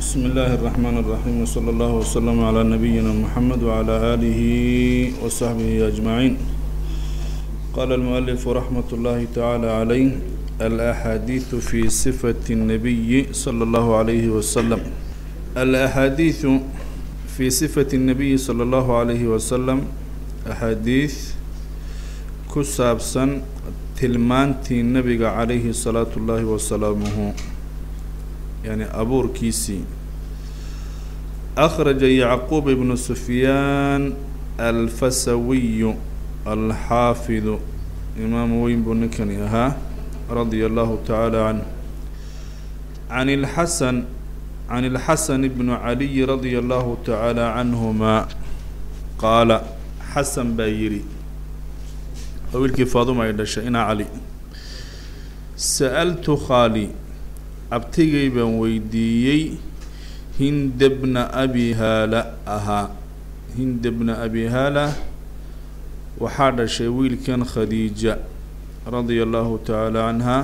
بسم الله الرحمن الرحيم وصلى الله وسلم على نبينا محمد وعلى آله وصحبه أجمعين قال المؤلف رحمة الله تعالى عليه الأحاديث في صفة النبي صلى الله عليه وسلم الأحاديث في صفة النبي صلى الله عليه وسلم أحاديث كسابسا تلمانتي النبي عليه الصلاة الله وسلامه يعني أبور كيسي أخرج يعقوب بن سفيان الفسوي الحافظ إمام وين بنكني ها رضي الله تعالى عنه عن الحسن عن الحسن بن علي رضي الله تعالى عنهما قال حسن بايري wiilkii faaduma ay dhashay inaa cali sa'altu khaali abtigay baan weydiiyey hinda bna abi haala ahaa hinda bna abi haala waxaa dhashay wiilkan khadiija radia allahu tacaala canha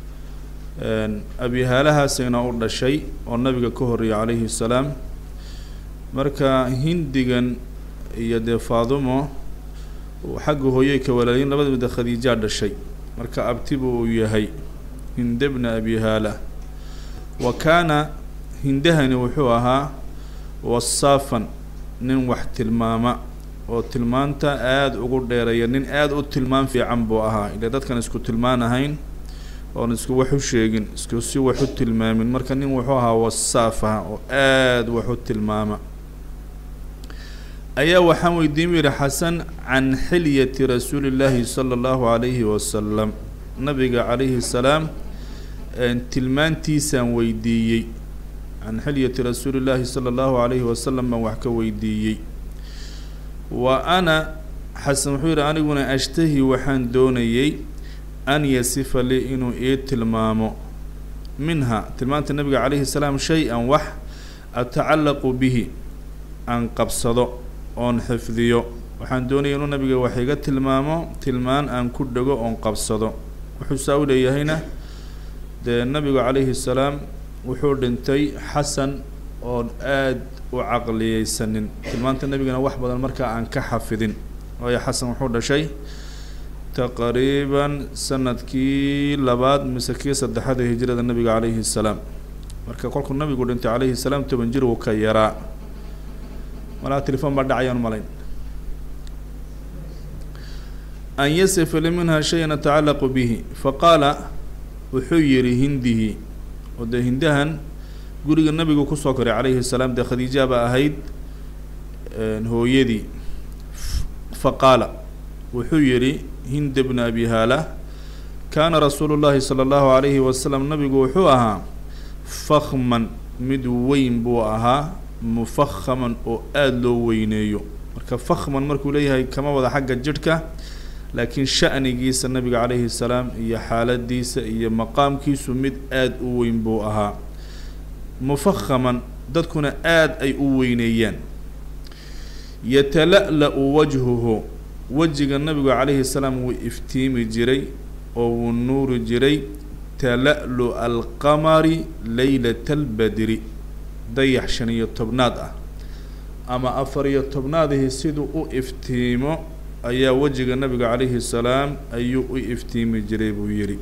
abi haalahaasayna u dhashay oo nabiga ka horreeyay calayhi salaam marka hindigan iyo dee faadumo xagga hooyey ka walaalyin labada mida khadiijaa dhashay marka abtibu uu yahay hinda bna abi haala wa kaana hindahani wuxuu ahaa wasaafan nin wax tilmaama oo tilmaanta aada ugu dheeraya nin aada u tilmaan fiican buu ahaa ile dadkan isku tilmaan ahayn oon isku wax u sheegin isku si wax u tilmaamin marka nin wuxuu ahaa wasaaf ah oo aada wax u tilmaama ayaa waxaan weydiin yihi xasan can xilyati rasuuli llaahi sala allahu calayhi wasalam nabiga calayhi salaam tilmaantiisaan weydiiyey can xilyati rasuuli llaahi sala allahu calayhi wasalam baan wax ka weydiiyey wa ana xasan wuxuu yihi aniguna ashtahi waxaan doonayey an yasifa lii inuu ii tilmaamo minha tilmaanta nabiga calayhi salaam shay-an wax atacallaqu bihi aan qabsado oon xifdiyo waxaan doonaya inuu nabiga wax iga tilmaamo tilmaan aan ku dhego oon qabsado wuxuu saa u leeyahayna dee nabigu calayhi salaam wuxuu dhintay xasan oon aada u caqliyeysanin tilmaanta nebigana wax badan markaa aan ka xafidin waayo xasan wuxuu dhashay taqriiban sanadkii labaad mise kii saddexaad ee hijrada nabiga calayhi salaam marka kolkuu nabigu dhintay calayhi salaam toban jir wuu ka yaraa malaa telefon baa dhacayaan malayn an yasifa li minha shayan atacallaqu bihi faqaala wuxuu yihi hindihi oo dee hindahan guriga nabigu kusoo koray calayhi salaam dee khadiijaba ahayd hooyadii faqaala wuxuu yihi hinda bna abi haala kaana rasuulu llahi sala allahu calayhi wasalam nabigu wuxuu ahaa fakman mid weyn buu ahaa mufahaman oo aada loo weyneeyo marka fakhman markuu leeyahay kama wada xagga jidhka laakiin sha'nigiisa nabiga calayhi salaam iyo xaaladiisa iyo maqaamkiisu mid aada u weyn buu ahaa mufahaman dadkuna aada ay u weyneeyaan yatala-la-u wajhuhu wejiga nabigu calayhi salaam wuu iftiimi jiray oo wuu nuuri jiray tala-lu alqamari leylata albadri dayax shan iyo tobnaad ah ama afar iyo tobnaadihii siduu u iftiimo ayaa wejiga nabiga calayhi salaam ayuu u iftiimi jiray buu yidhi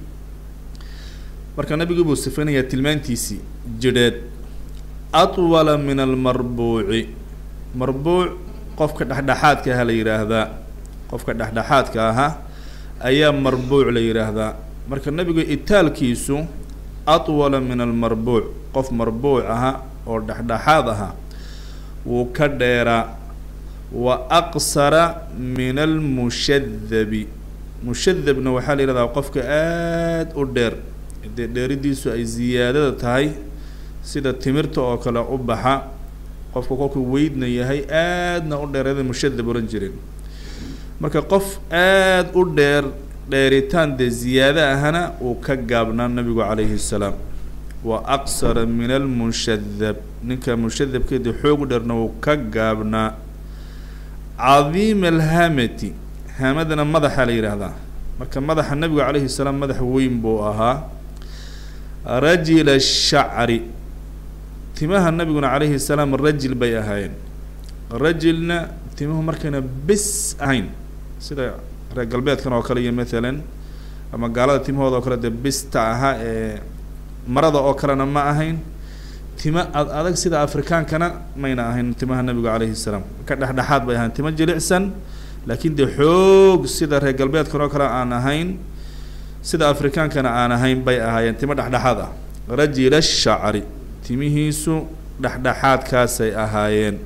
marka nabigii buu sifaynayaa tilmaantiisii jidheed atwala min almarbuuci marbuuc qofka dhexdhexaadka aha la yidhaahdaa qofka dhexdhexaadka ahaa ayaa marbuuc la yidhaahdaa marka nabigu itaalkiisu atwala min almarbuuc qof marbuuc aha oo dhexdhexaad ahaa wuu ka dheeraa wa aqsara min almushadabi mushadabna waxaa la yihahdaa qofka aada u dheer dee dheeridiisu ay ziyaadada tahay sida timirta oo kale u baxa qofka kolkuu weydna yahay aadna u dheerada mushadab ohan jirin marka qof aada u dheer dheeritaan dee ziyaado ahana uu ka gaabnaa nabigu calayhi salaam wa aqsara min almushadab ninka mushadabkeedii xoogu dheerna uu ka gaabnaa cadiima alhamati hamadana madaxa la yidhaahdaa marka madaxa nabigu calayhi salaam madax weyn buu ahaa rajila shacri timaha nabiguna calayhi salaam rajil bay ahaayeen rajilna timuhu markayna bis ahayn sida reer galbeedkan oo kale iyo mathalan ama gaalada timahooda oo kale dee bista ahaa ee marada oo kalena ma ahayn tima ad adag sida afrikaankana mayna ahayn timaha nabigu calayhi salaam ka dhexdhexaad bay ahayn timo jilicsan laakiin dee xoog sida reer galbeedkan oo kale aan ahayn sida afrikaankana aan ahayn bay ahaayeen timo dhexdhexaad ah rajila shacri timihiisu dhexdhexaadkaasay ahaayeen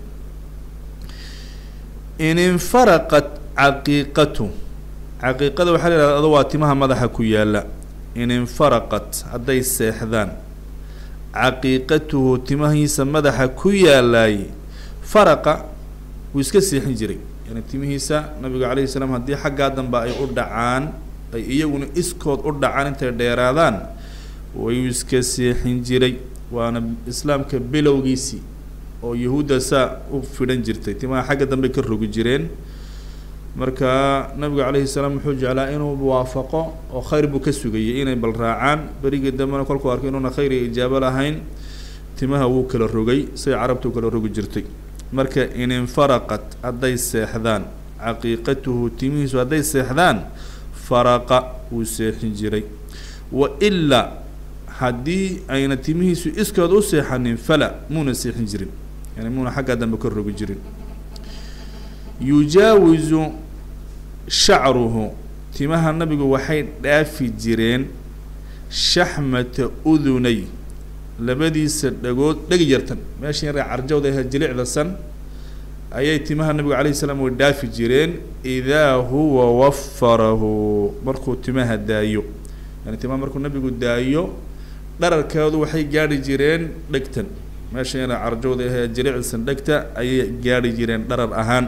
in infaraqat caqiiqatu caqiiqada waxaa la yihahda ado waa timaha madaxa ku yaalla in infaraqat hadday seexdaan caqiiqatuhu timahiisa madaxa ku yaalaay faraqa wuu iska seexin jiray yani timihiisa nabigu calayhi salaam haddii xaggaa dambe ay u dhacaan ay iyaguna iskood u dhacaan intay dheeraadaan wayuu iska seexin jiray waana islaamka bilowgiisii oo yahuudda saa u fidhan jirtay timaha xagga dambe ka rogi jireen marka nabigu calayhi salaam wuxuu jeclaa inuu waafaqo oo khayr buu ka sugayay inay bal raacaan berigii dambena kolkuu arkay inuuna khayr iyo ijaabo lahayn timaha wuu kala rogay siday carabtu kala rogi jirtay marka in infaraqat hadday seexdaan caqiiqatuhu timihiisu hadday seexdaan faraqa wuu seexin jiray wa ilaa haddii ayna timihiisu iskood u seexanin fala muuna seexin jirin yani muuna xaggaa dambe ka rogi jirin yujaawizu shacruhu timaha nabigu waxay dhaafi jireen shaxmata udunay labadiisa dhagood dhegi yartan meesha yare carjawda ahe jilicda san ayay timaha nabigu calayhi salaam way dhaafi jireen idaa huwa wafarahu markuu timaha daayo yani timaha markuu nabigu daayo dhararkeedu waxay gaadhi jireen dhegtan meesha yare carjawda ahe jilicdasan dhegta ayay gaadhi jireen dharar ahaan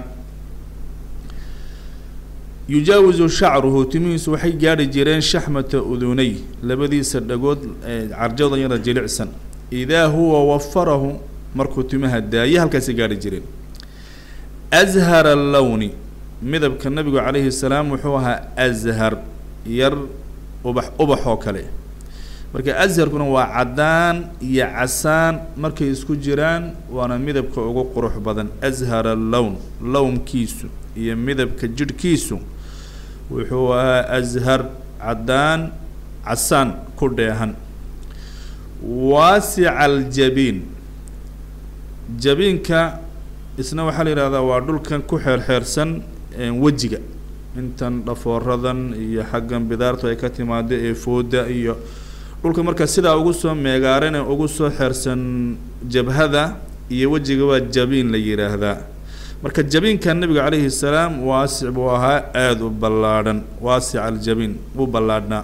yujaawizu shacruhu timihiisu waxay gaadhi jireen shaxmata udunay labadiisa dhagood carjada yara jilicsan idaa huwa wafarahu markuu timaha daaye halkaasay gaadhi jireen ashara lowni midabka nabigu calayhi salaam wuxuu ahaa ashar yar ubax ubax oo kale marka asharkuna waa caddaan iyo casaan markay isku jiraan waana midabka ugu qurux badan ashara lown lownkiisu iyo midabka jidhkiisu wuxuu ahaa ashar caddaan casaan ku dheehan waasica aljabiin jabiinka isna waxaa la yihahdaa waa dhulkan ku xeerxeersan wejiga intan dhafooradan iyo xaggan bidaartu ay ka timaado ee fooda iyo dhulka markaa sidaa ugu soo meegaarane ugu soo xeersan jabhada iyo wejiga waa jabiin la yidhaahdaa marka jabiinka nabiga calayhi salaam waasic buu ahaa aada u ballaadhan waasic aljabiin wuu ballaadhnaa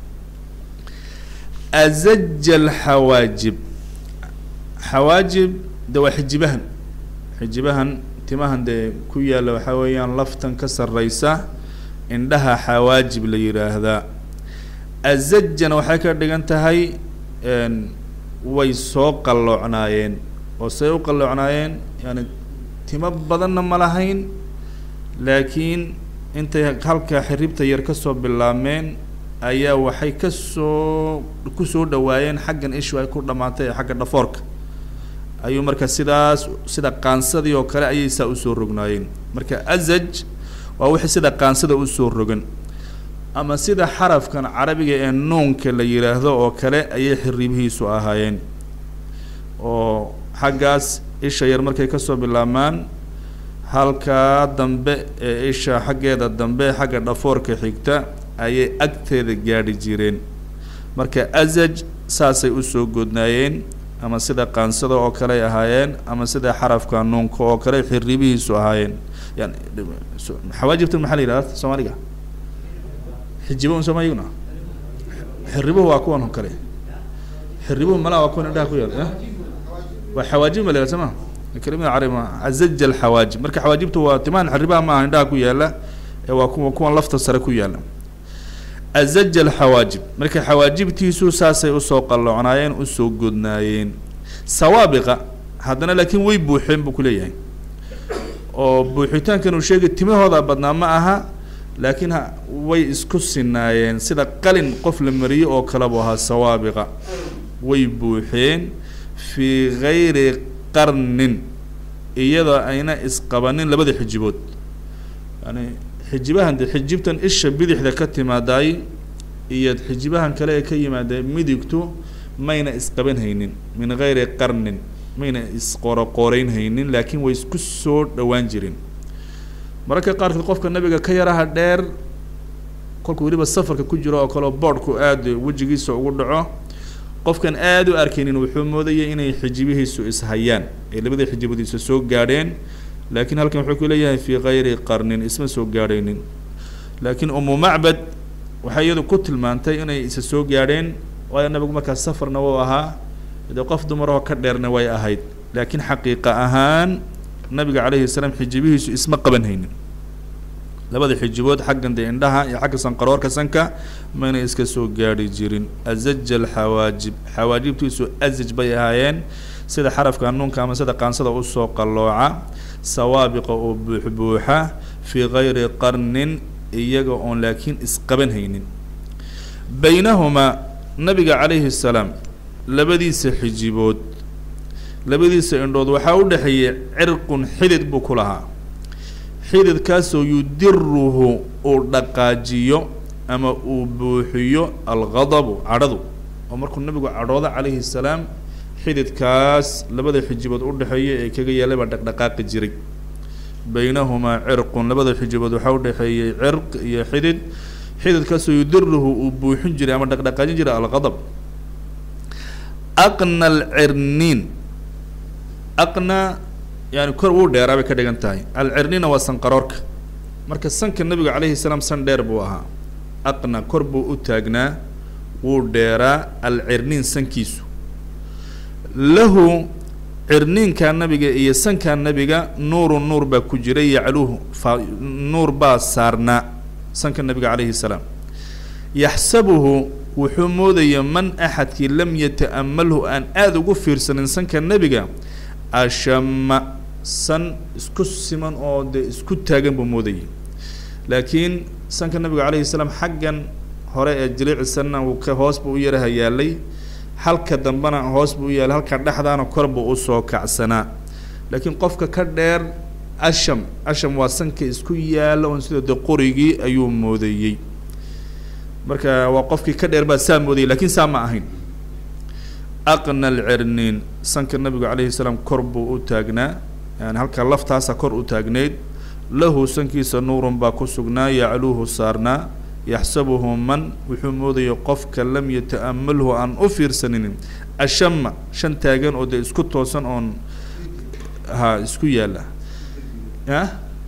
azaja alxawaajib xawaajib de waa xijibahan xijibahan timahan dee ku yaalla waxaa weeyaan laftan ka sarreysa indhaha xawaajib la yidhaahdaa azajana waxay ka dhigan tahay way soo qalloocnaayeen oo say u qalloocnaayeen yani timo badanna ma lahayn laakiin intay halkaa xiribta yar kasoo bilaabmeen ayaa waxay kasoo kusoo dhawaayeen xaggan ishu ay ku dhamaatay ee xagga dhafoorka ayuu marka sidaas sida qaansadii oo kale ayay saa usoo rognaayeen marka azaj waa wixii sida qaansada usoo rogan ama sida xarafkan carabiga ee nuunka la yidhaahdo oo kale ayay xiribihiisu ahaayeen oo xaggaas isha yar markay kasoo bilaabmaan halkaa dambe ee isha xaggeeda dambe xagga dhafoorka xigta ayay agteeda gaadhi jireen marka azaj saasay usoo godnaayeen ama sida qaansada oo kale ay ahaayeen ama sida xarafka nuunka oo kale xiribihiisu ahaayeen yani xawaajibta maxaa la yidhahda soomaaliga xijibo un sooma iyaguna xiribuhu waa kuwan oo kale xiribuhu malaa waa kuwan indhaha ku yaal waa xawaajib ma la yihahda soma kelimada carabi ma azaja alxawaajib marka xawaajibtu waa timahan xiribaha ma aha indhaha ku yaala ee waa kuwa kuwan lafta sare ku yaala azaja alxawaajib marka xawaajibtiisu saasay usoo qalloocnaayeen usoo godnaayeen sawaabiqa haddana laakiin way buuxeen buu kuleeyahay oo buuxitaankan uu sheegay timahooda badnaa ma aha laakiin way isku sinaayeen sida qalin qof la mariyo oo kale buu ahaa sawaabiqa way buuxeen fii gayri qarnin iyadoo ayna isqabanin labada xijibood yani xijibahan de xijibtan isha bidixda ka timaadaay iyo xijibahan kale ee ka yimaada midigtu mayna isqaban haynin min gayri qarnin mayna isqoroqoreyn haynin laakiin way isku soo dhowaan jireen mararka qaarkood qofka nabiga ka yaraha dheer kolku weliba safarka ku jiro oo kaleo boodhku aada wejigiisa ugu dhaco qofkan aada u arkaynin wuxuu moodayay inay xijibihiisu ishayaan ay labada xijiboodiisa soo gaadheen laakiin halkan wuxuu ku leeyahay fii kayri qarnin isma soo gaadhaynin laakiin umu macbad waxay iyadu ku tilmaantay inay isa soo gaadheen waayo nabigu markaas safarna wuu ahaa dee qof dumarahoo ka dheerna way ahayd laakiin xaqiiqa ahaan nabiga calayhi salaam xijibihiisu isma qaban haynin labada xijibood xaggan dee indhaha iyo xagga sanqaroorka sanka mayna iska soo gaadhi jirin azaja alxawaajib xawaajibtiisu azaj bay ahaayeen sida xarafka nuunka ama sida qaansada usoo qallooca sawaabiqa oo buuxbuuxa fii kayri qarnin iyaga oon laakiin isqaban haynin baynahumaa nabiga calayhi salaam labadiisa xijibood labadiisa indhood waxaa u dhexeeyay cirqun xidid buu ku lahaa xididkaasoo yudiruhu uu dhaqaajiyo ama uu buuxiyo alghadabu cadhadu oo markuu nabigu cadhooda calayhi salaam xididkaas labada xijibood u dhexeeya ee kaga yaallay baa dhaqdhaqaaqi jiray baynahumaa cirqun labada xijibood waxaa u dhexeeyey cirq iyo xidid xididkaasoo yudiruhu uu buuxin jiray ama dhaqdhaqaajin jiray alghadab aqna alcirniin aqna yani kor wuu dheeraa bay ka dhigan tahay alcirniina waa sanqaroorka marka sanka nabiga calayhi salaam san dheer buu ahaa aqna kor buu u taagnaa wuu dheeraa alcirniin sankiisu lahu cirniinkaa nabiga iyo sankaa nabiga nuuru nuur baa ku jiray yacluuhu fa nuur baa saarnaa sanka nabiga calayhi salaam yaxsabuhu wuxuu moodaya man axadkii lam yata'amalhu aan aada ugu fiirsanin sanka nebiga ashama san isku siman oo dee isku taagan buu moodayay laakiin sanka nabiga calayhi salaam xaggan hore ee jiliicisanna uu ka hoos buu u yaraha yaalay halka dambena hoos buu u yaalay halka dhexdaana kor buu usoo kacsanaa laakiin qofka ka dheer asham asham waa sanka isku yaala oon sida de qorigii ayuu moodayey marka waa qofkii ka dheer baa saa moodayay lakin saa ma ahayn aqna alcirniin sanka nabigu calayhi salaam kor buu u taagnaa yani halka laftaasa kor u taagneyd lahu sankiisa nuurun baa ku sugnaa yacluuhu saarnaa yaxsabuhu man wuxuu moodaya qofka lam yata'amalhu aan u fiirsaninin ashama shan taagan oo dee isku toosan oon ha isku yaala a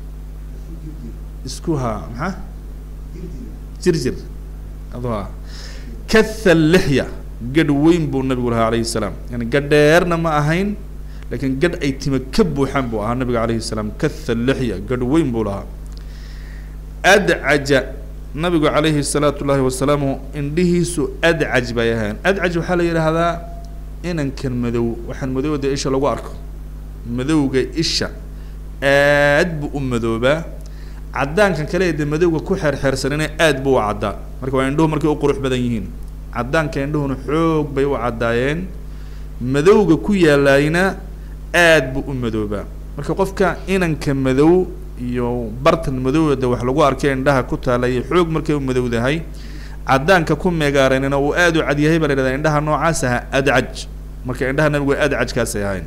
isku ha maxaa jir jir ado katha lixya gadh weyn buu nabigu lahaa calayhi salaam yani gadh dheerna ma ahayn lakiin gadh ay tima ka buuxaan buu ahaa nabiga calayhi salaam katha lixya gadh weyn buu lahaa adcaja nabigu calayhi salaatu llaahi wasalaamu indhihiisu adcaj bay ahayn adcaj waxaa la yidhaahdaa inankan madow waxaan madowda isha lagu arko madowga isha aad buu u madoobaa caddaankan kale ee de madowga ku xeerxeersanina aad buu u caddaa marka waa indhuhu markay u qurux badan yihiin caddaanka indhuhuna xoog bay u caddaayeen madowga ku yaalaayna aad buu u madoobaa marka qofka inanka madow iyo bartan madowda wax lagu arkay indhaha ku taalaya xoog markay u madowdahay caddaanka ku meegaaranina uu aada u cadyahay baa la yhahdaa indhaha noocaas aha adcaj marka indhaha nabigu adcajkaasay ahayn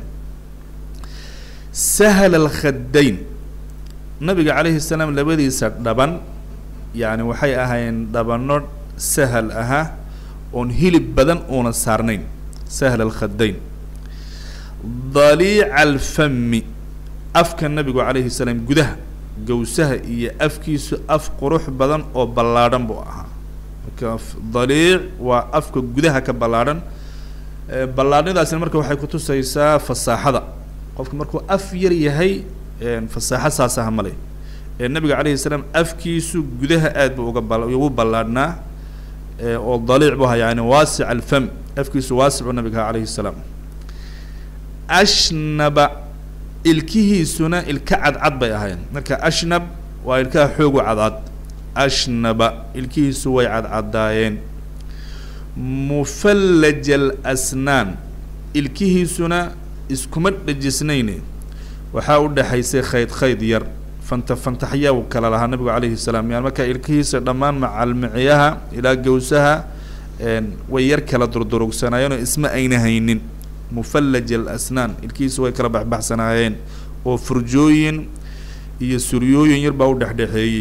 sahal alkhaddayn nabiga calayhi salaam labadiisa dhaban yani waxay ahaayeen dhabano sahal aha oon hilib badan uuna saarnayn sahal alkhaddayn daliica alfami afka nabigu calayhi salaam gudaha gawsaha iyo afkiisu af qurux badan oo ballaadhan buu ahaa marka daliic waa afka gudaha ka ballaadhan ballaadhnidaasina marka waxay kutusaysaa fasaaxada qofka markuu af yar yahay fasaaxo saas aha male ee nabiga calayhi salaam afkiisu gudaha aad buu uga bal ugu ballaadhnaa oo daliic bu ahaa yani waasic alfam afkiisu waasicuu nabiga calayhi salaam ashnaba ilkihiisuna ilka cadcad bay ahayn marka ashnab waa ilkaha xoogu cadcad ashnaba ilkihiisu way cadcadaayeen mufallaj alasnaan ilkihiisuna iskuma dhejisnayne waxaa u dhexaysay khayd khayd yar fanta fantaxyaa uu kala lahaa nabigu calayhi salaam yani markaa ilkihiisa dhammaan macalmiciyaha ilaa gawsaha way yar kala durdurugsanaayeenoo isma ayna haynin mufallaj alasnaan ilkihiisa way kala baxbaxsanaayeen oo furjooyin iyo suryooyin yar baa u dhexdhexeeyey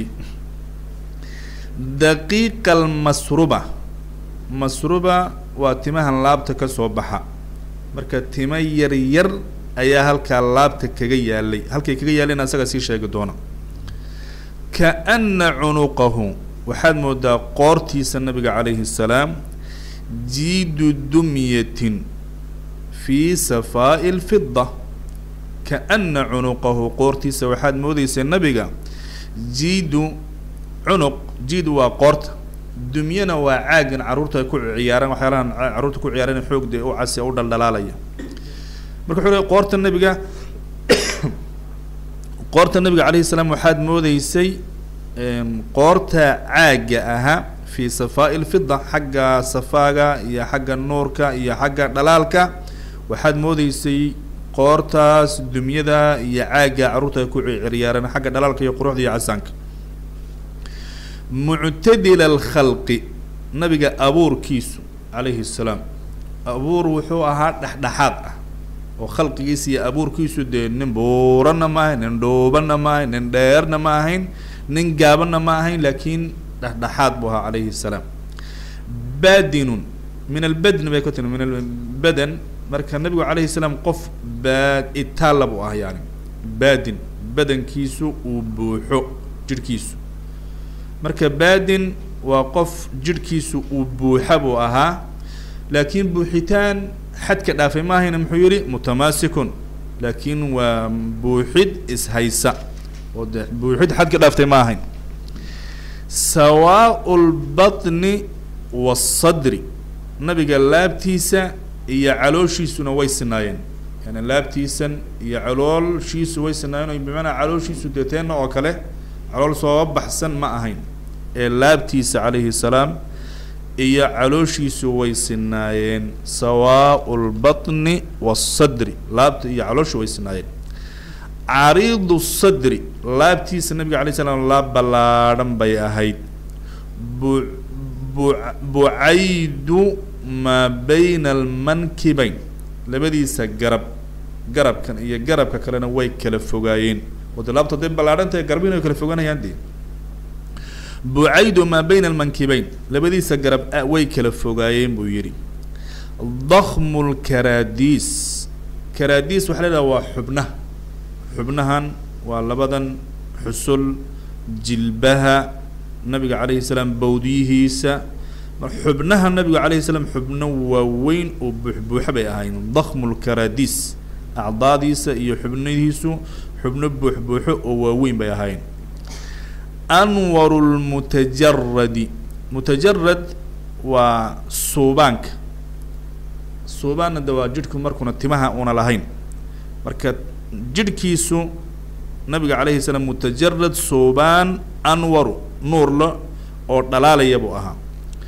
daqiiqa almasruba masruba waa timahan laabta ka soo baxa marka tima yar yar ayaa halkaa laabta kaga yaalay halkay kaga yaaleen asaga sii sheegi doona kaana cunuqahu waxaad moodaa qoortiisa nabiga calayhi الsalaam jiidu dumyatin fii safaa'i اlfida kaana cunuqahu qoortiisa waxaad moodeysaa nabiga jiidu cunuq jiidu waa qoorta dumyana waa caagan carruurta ay ku ciyaaraan waxyaalahan carruurta ku ciyaaraan xoog dee u casi u dhaldhalaalaya marka wuxuu leey qoorta nabiga qoorta nabiga calayhi salaam waxaad moodeysay qoorta caagga ahaa fii safaa'i lfida xagga safaaga iyo xagga nuurka iyo xagga dhalaalka waxaad moodeysay qoortaas dumyada iyo caagga carruurta ay ku ciyaaraan xagga dhalaalka iyo quruxda iyo casaanka muctadila alkhalqi nabiga abuurkiisu calayhi salaam abuur wuxuu ahaa dhexdhexaad ah oo khalqigiisa iyo abuurkiisu dee nin buuranna ma ahayn nin dhuubanna ma ahayn nin dheerna ma ahayn nin gaabanna ma ahayn laakiin dhexdhexaad buu ahaa calayhi salaam baadinun min albadn bay ka timi min albadan marka nabigu calayhi salaam qof baa itaalla buu ah yani baadin badankiisu uu buuxo jidhkiisu marka baadin waa qof jidhkiisu uu buuxa buu ahaa laakiin buuxitaan xadka dhaafay ma ahayna muxuu yihi mutamaasikun laakiin waa buuxid ishaysa oo de buuxid xadka dhaaftay ma ahayn sawaau lbatni waasadri nabiga laabtiisa iyo calooshiisuna way sinaayeen yani laabtiisan iyo caloolshiisu way sinaayeen o bimacnaa calooshiisu dee teena oo kale calool soo baxsan ma ahayn ee laabtiisa calayhi salaam iyo calooshiisu way sinaayeen sawaau lbatni waasadri laabta iyo calooshu way sinaayeen cariidu sadri laabtiisa nabiga alay slam laab ballaadhan bay ahayd bu bu bucaydu maa bayna almankibayn labadiisa garab garabkan iyo garabka kalena way kala fogaayeen oo de laabta haday ballaadhantahay garabin way kala foganayaan de bucaydu maa bayna almankibayn labadiisa garab way kala fogaayeen buu yidhi dakmu lkaraadiis karaadiis waxa la idhaha waa xubnaha xubnahan waa labadan xusul jilbaha nabiga calayhi salaam bawdiyihiisa xubnaha nabiga calayhi salaam xubno waaweyn oo buuxbuuxa bay ahayn dakmu lkaraadiis acdaadiisa iyo xubnihiisu xubno buuxbuuxo oo waaweyn bay ahayn anwaru lmutajaradi mutajarad waa suubaanka suubaanna de waa jidhku markuna timaha una lahayn marka jidhkiisu nabiga calayhi salaam mutajarad suubaan anwaru nuurla oo dhalaalaya buu ahaa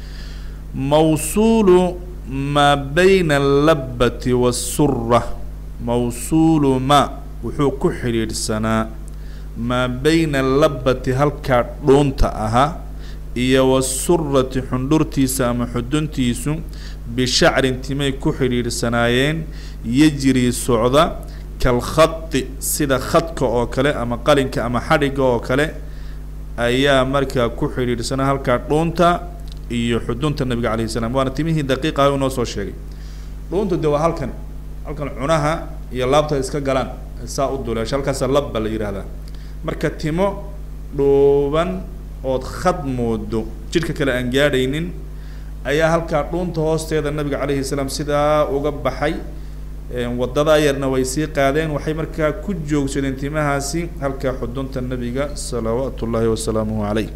mawsuulu maa bayna allabbati waasura mawsuulu ma wuxuu ku xidhiidhsanaa maa bayna allabbati halkaa dhuunta ahaa iyo wasurati xundhurtiisa ama xuduntiisu bishacrin timay ku xidhiidhsanaayeen yajrii socda kalkhadi sida khadka oo kale ama qalinka ama xadhigga oo kale ayaa markaa ku xidhiidhsanaa halkaa dhuunta iyo xudunta nabiga calayhi salaam waana timihii daqiiq ah inoo soo sheegay dhuunta de waa halkan halkan cunaha iyo laabta iska galaan saa u duleesha halkaasa labba la yidhaahdaa marka timo dhuuban ood khad moodo jidhka kale aan gaadhaynin ayaa halkaa dhuunta hoosteeda nabiga calayhi salaam sidaa uga baxay wadadaa yarna way sii qaadeen waxay markaa ku joogsadeen timahaasi halkaa xudunta nabiga salawaatu ullaahi wasalaamuhu calayh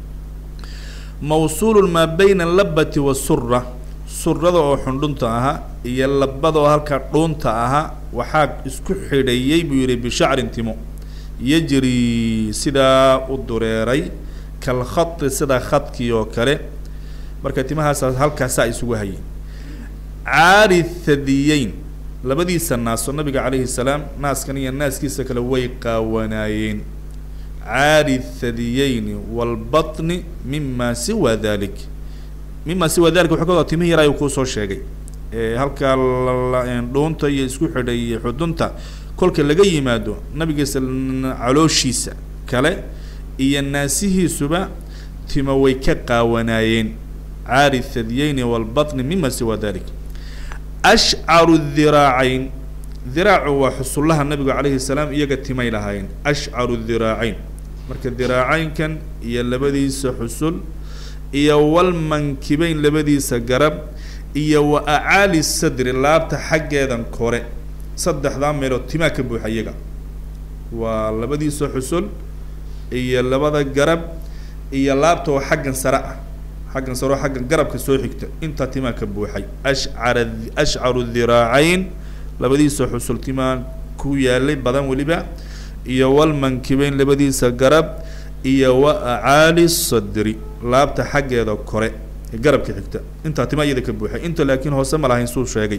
mawsuulu maa bayna alabbati wasura surada oo xundhunta ahaa iyo labadoo halkaa dhuunta ahaa waxaa isku xidhayey buu yihi bishacrin timo yajri sidaa u dureeray kalkhadi sida khadkii oo kale marka timahaasa halkaasaa isugu hayay caari thadiyeyn labadiisa naas oo nabiga calayhi salaam naaskan iyo naaskiisa kale way qaawanaayeen caari thadiyeyni walbatni mima siwa dalik mima siwa dalik wuxuu ka wada timihi yar ayuu kuusoo sheegay halkaa dhuunta iyo isku xidhay iyo xudunta kolka laga yimaado nabigiisa calooshiisa kale iyo naasihiisuba timo way ka qaawanaayeen caari thadiyeyni walbatni mima siwa dalik ashcaru diraacayn diraacu waa xusullaha nabigu calayhi salaam iyaga timay lahaayeen ashcaru diraacayn marka diraacaynkan iyo labadiisa xusul iyo walmankibeyn labadiisa garab iyo wa acaali sadri laabta xaggeedan kore saddexdaa meelood timaa ka buuxa iyaga waa labadiisa xusul iyo labada garab iyo laabta oo xaggan sare ah xaggan sare oo xaggan garabka soo xigta intaa timaa ka buuxay ashcara ashcaru diraacayn labadiisa xusul timaa ku yaalay badan weliba iyo walmankibeyn labadiisa garab iyo wa acaali sadri laabta xaggeeda kore ee garabka xigta intaa timaa iyada ka buuxay inta laakiin hoose ma lahayn suu sheegay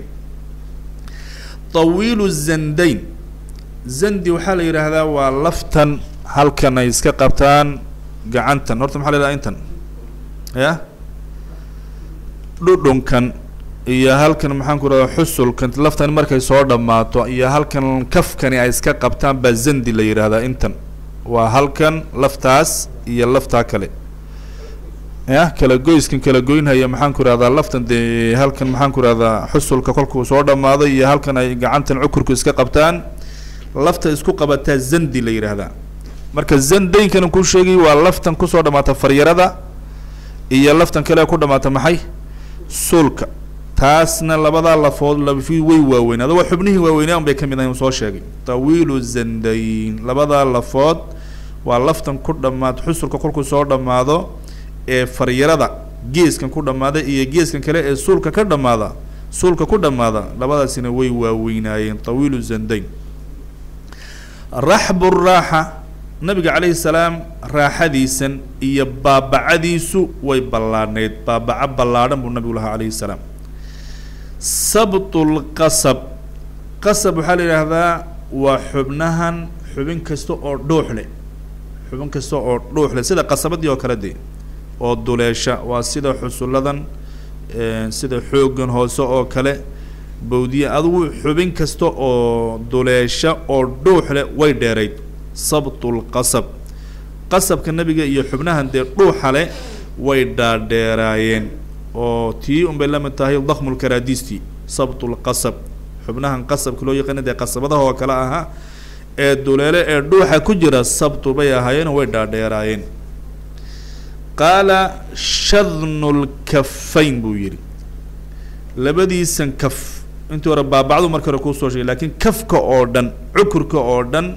tawiilu zandayn zandi waxaa la yidhaahdaa waa laftan halkan ay iska qabtaan gacantan horta maxaa la yidhahdaa intan ya dhudhunkan iyo halkan maxaan ku rahdaa xusulkan laftan markay soo dhammaato iyo halkan kafkani ay iska qabtaan baa zandi la yidhaahdaa intan waa halkan laftaas iyo laftaa kale ya kala goyskan kala goynhaya maxaan ku rahdaa laftan dee halkan maxaan ku rahdaa xusulka kolkuu soo dhammaado iyo halkan ay gacantan cukurku iska qabtaan lafta isku qabataa zandi la yidhaahdaa marka zandaynkan ku sheegay waa laftan kusoo dhamaata faryarada iyo laftan kale ku dhamaata maxay suulka taasna labadaa lafood lafi way waaweyn adagoo xubnihii waaweynaa un bay ka mid ahay soo sheegay tawiilu zandayn labadaa lafood waa laftan ku dhamaad xusulka kolkuu soo dhammaado ee faryarada geeskan ku dhammaada iyo geeskan kale ee suulka ka dhamaada suulka ku dhammaada labadaasina way waaweynaayeen tawiilu zandayn raxbu raaxa nabiga calayhi salaam raaxadiisan iyo baabacadiisu way ballaadhnayd baabaco ballaadhan buu nabigu lahaa calayhi salaam sabtulqasab qasab waxaa la yidhaahdaa waa xubnahan xubin kasta oo dhuux leh xubin kasta oo dhuux leh sida qasabadii oo kale dee oo duleesha waa sida xusulladan sida xooggan hoose oo kale bawdiya adugu xubin kasta oo duleesha oo dhuux leh way dheerayd sabtulqasab qasabka nebiga iyo xubnahan dee dhuuxa leh way dhaadheeraayeen oo tii unbay la mid tahay dakmulkaraadiistii sabtulqasab xubnahan qasabka loo yaqaana dee qasabadaha oo kale ahaa ee duleele ee dhuuxa ku jira sabtu bay ahaayeen way dhaadheeraayeen qaala shadnulkafayn buu yidhi labadiisan kaf intii hore baabacdu markii hore kuusoo sheegay lakiin kafka oo dhan cukurka oo dhan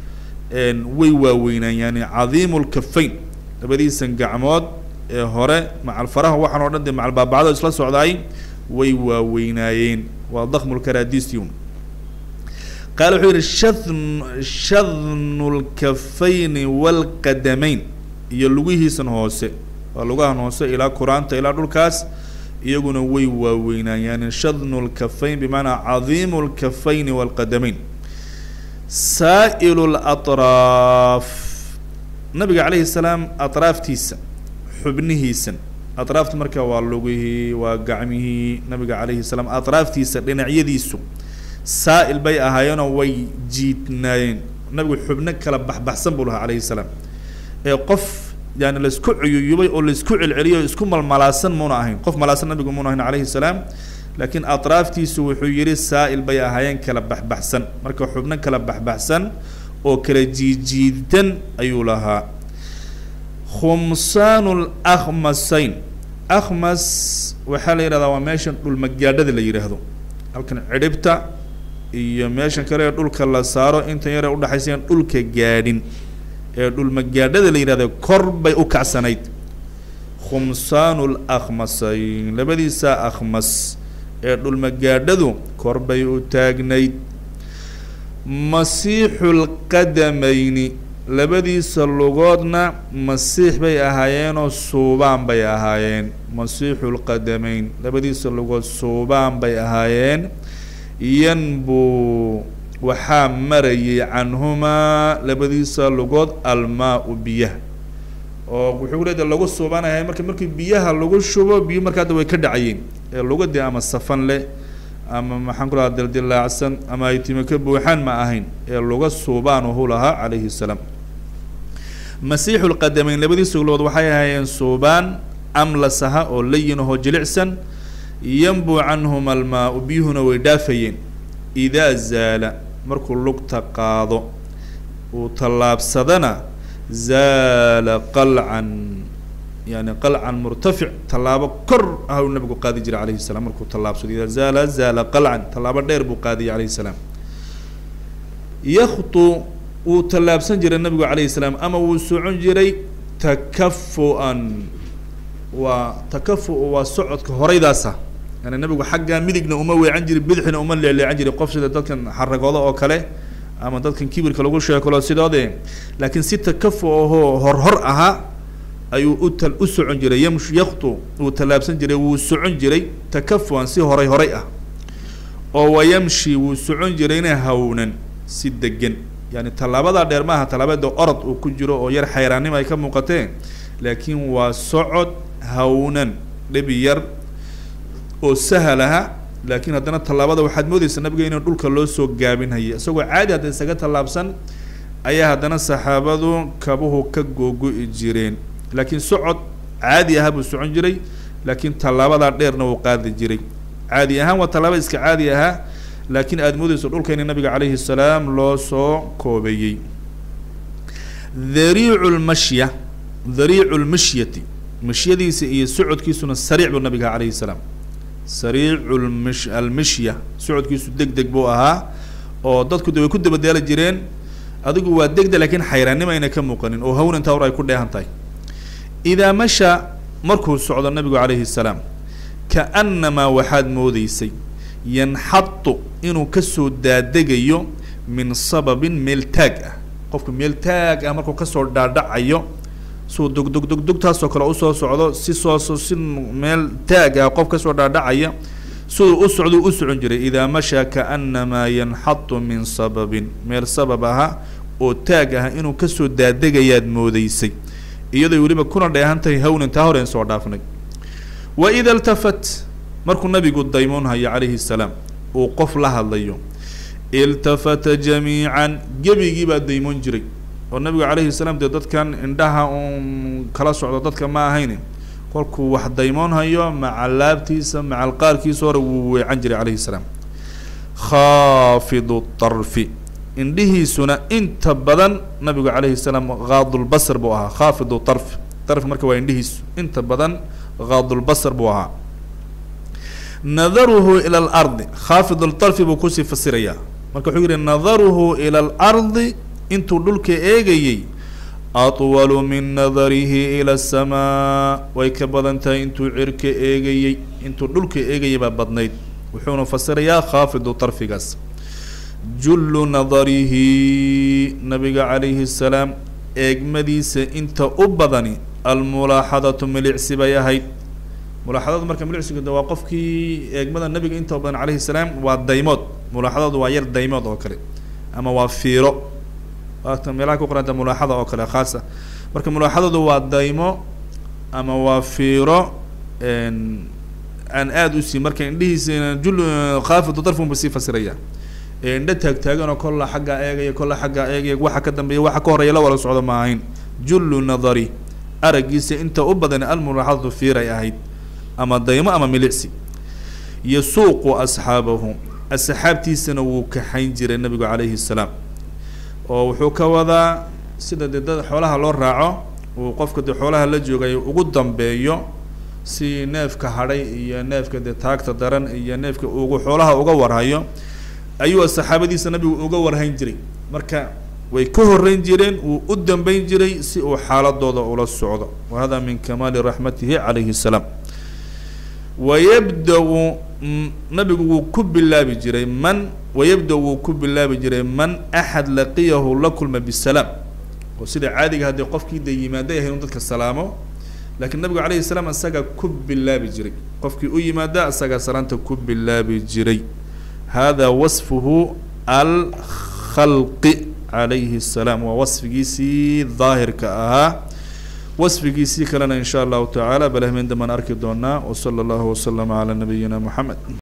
way waaweynaan yani cadiimu lkafayn labadiisan gacmood ee hore macal faraha waxaan oo dhan dee macal baabacdo isla socdaay way waaweynaayeen waa dakmulkaraadistiun qaala wuxuu yihi shadn shadnu lkafayni walqadamayn iyo lugihiisan hoose waa lugahan hoose ilaa kuraanta ilaa dhulkaas iyaguna way waaweynaan yani shadnu lkafayn bimacnaa cadiimu lkafayni walqadamayn saa'ilu latraaf nabiga calayhi salaam atraaftiisa xubnihiisan atraafta marka waa lugihii waa gacmihii nabiga calayhi salaam atraaftiisa dhinacyadiisu saa'il bay ahaayeenoo way jiidnaayeen nabigu xubno kala baxbaxsan buu lahaa calayhi salaam ee qof yani laisku cuyuyubay oo laisku celceliyay oo isku malmalaasan muuna ahayn qof malaasan nabigu muuna ahayn calayhi salaam laakiin atraaftiisu wuxuu yihi saa'il bay ahaayeen kala baxbaxsan marka xubno kala baxbaxsan oo kala jiijiidan ayuu lahaa khumsaanu lakhmasayn akhmas waxaa la yidhahdaa waa meeshan dhulmagaadhada la yidhaahdo halkan cidhibta iyo meeshan kale ee dhulka la saaro intan yare udhexaysayan dhulka gaadhin ee dhulmagaadhada la yidhahda kor bay u kacsanayd khumsaanu lakhmasayn labadiisa akhmas ee dhulmagaadhadu kor bay u taagnayd masiixu lqadamayni labadiisa lugoodna masiix bay ahaayeenoo suubaan bay ahaayeen masiixu lqadamayn labadiisa lugood suubaan bay ahaayeen yanbuu waxaa marayay canhumaa labadiisa lugood almaa-u biyaha oo wuxuu leeda lagu subanahay marka markii biyaha lagu shubo biyo marka hadda way ka dhacayeen ee lugadii ama safan leh ama maxaan ku lahaa dildilaacsan ama ay timi ka buuxaan ma ahayn ee luga suubaanuhu lahaa calayhi salaam masiixu lqadameyn labadiisa lugood waxay ahaayeen suubaan amlasaha oo layin ahoo jilicsan yanbuu canhuma almaa-u biyuhuna way dhaafayeen idaa zaala markuu lugta qaado uu tallaabsadana zaala qalcan yani qalcan murtafic tallaabo kor ah uu nabigu qaadi jiray alayhi salaam markuu tallaabsado idaa zaala zaala qalcan tallaabo dheer buu qaadiyay alayhi salaam yaktu wuu tallaabsan jiray nabigu alayhi salaam ama wuu socon jiray takafu-an waa takafu- waa socodka horeydaasa yani nabigu xaggaa midigna uma weecan jirin bidixna uma leeleecan jiray qof sida dadkan xaragooda oo kale ama dadkan kibirka lagu sheekalo sidoode laakiin si takafu ahoo horhor ahaa ayuu uta u socon jiray yamsh yaktu wuu tallaabsan jiray wuu socon jiray takafu-an si horay horay ah oo wayamshi wuu socon jirayna hawnan si degan yani tallaabadaa dheer maaha tallaabada orod uu ku jiro oo yar xayraannimo ay ka muuqateen laakiin waa socod hawnan dhebi yar oo sahal aha laakiin haddana tallaabada waxaad moodeysaa nabiga inuu dhulka loo soo gaabinhaya isagoo caadi hadda isaga tallaabsan ayaa haddana saxaabadu kabuhu ka googo-i jireen laakiin socod caadi aha buu socon jiray laakiin tallaabadaa dheerna wuu qaadi jiray caadi ahaan waa tallaaba iska caadi ahaa laakiin aada moodeyso dhulka in nabiga calayhi salaam loo soo koobeeyey dhariicu lmashya dhariicu lmashyati mashyadiisa iyo socodkiisuna sariic buu nabiga calayhi salaam sariicu lmish almishya socodkiisu deg deg buu ahaa oo dadku de way ku dabadeeli jireen adigu waa degde laakiin xayraannimo ayna ka muuqanin oo hawnanta hor ay ku dheehan tahay idaa masha markuu socdo nabigu calayhi salaam kaannamaa waxaad moodeysay yanxadu inuu kasoo daadegayo min sababin meel taag ah qofku meel taag ah markuu kasoo dhaadhacayo suu dugdugdugdugtaasoo kale usoo socdo si sooso si meel taag ah qof kasoo dhaadhacaya siduu u socduu u socon jiray idaa mashaa kaannamaa yanxadu min sababin meel sabab aha oo taag ah inuu kasoo daadegayaad moodeysay iyadoy weliba kuna dheehan tahay hawnan taa horeen soo dhaafnay wa ida iltafat markuu nabigu daymoonhayo calayhi salaam uu qof la hadlayo iltafata jamiican gebigii baa daymoon jiray oo nabigu calayhi salaam dee dadkan indhaha uun kala socdo dadka ma ahayn kolkuu wax daymoonhayo maca laabtiisa maca alqaarkiisa hore wuu weecan jiray calayhi salaam khaafidu tarfi indhihiisuna inta badan nabigu calayhi salaam haadulbasr buu ahaa khaafidu tarf tarf marka waa indhihiisu inta badan haadulbasr buu ahaa nadaruhu ila alardi khaafid ltarfi buu kusii fasirayaa marka wuxuu yihi nadaruhu ila alardi intuu dhulka eegayey atwalu min nadarihi ila asamaa way ka badan tahay intuu cirka eegayey intuu dhulka eegayay baa badnayd wuxuuna fasirayaa khaafidu tarfigaas jullu nadarihi nabiga calayhi salaam eegmadiisa inta u badani almulaaxadatu milicsi bay ahayd mulaaxadadu marka milicsigu de waa qofkii eegmada nabiga inta badan calayhi salaam waa daymood mulaaxadadu waa yar daymood oo kale ama waa fiiro waata meelaha ku qoranta mulaaxada oo kale khaasa marka mulaaxadadu waa daymo ama waa fiiro aan aada u sii marka indhihiisa jul khaafidu darfun ba sii fasiraya ee indho taagtaaganoo kolla xaggaa eegaya kolla xaggaa eegaya waxa ka dambeeya waxa ka horeeya la wala socdo ma ahayn jullu nadari araggiisa inta u badan almulaaxadatu fiiray ahayd ama daymo ama milicsi yasuuqu asxaabahu asxaabtiisana wuu kaxayn jiray nabigu calayhi salaam oo wuxuu ka wadaa sida dee dad xoolaha loo raaco uu qofka dee xoolaha la joogay ugu dambeeyo si neefka hadhay iyo neefka dee taagta daran iyo neefka ugu xoolaha uga warhayo ayuu saxaabadiisa nabigu uga warhayn jiray marka way ka horeyn jireen wuu u dambeyn jiray si uu xaaladooda ula socdo wa hada min kamaali raxmatihi calayhi salaam wayabda-u nabigu wuu ku bilaabi jiray man wayabda wuu ku bilaabi jiray man axad laqiyahu la kulma bisalaam oo sida caadiga haddii qofkii de yimaada yahay inu dadka salaamo lakiin nabigu calayhi salaam isaga ku bilaabi jiray qofkii u yimaada isagaa salaanta ku bilaabi jiray hada wasfuhu alkhalqi calayhi الsalaam waa wasfigiisii daahirka ahaa wasfigiisii kalena in sha allahu tacaala bal hameen dambaan arki doonaa wsala allahu waslama calaa nabiyina moxamed